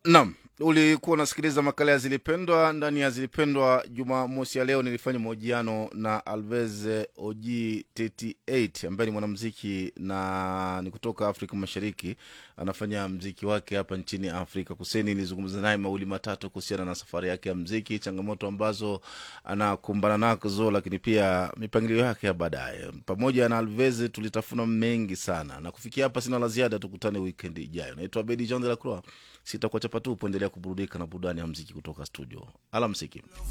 Naam, ulikuwa unasikiliza makala ya Zilipendwa. Ndani ya Zilipendwa Jumamosi ya leo nilifanya mahojiano na Alvez Oji 38 ambaye ni mwanamziki na ni kutoka Afrika Mashariki, anafanya mziki wake hapa nchini Afrika Kusini. Nilizungumza naye mawili matatu kuhusiana na safari yake ya mziki, changamoto ambazo anakumbana nazo, lakini pia mipangilio yake ya baadaye. Pamoja na Alvez tulitafuna mengi sana, na kufikia hapa sina la ziada. Tukutane wikendi ijayo. Naitwa Abedi Jean de la Croix, sitakuacha patupu. Endelea kuburudika na burudani ya mziki kutoka studio. Alamsiki.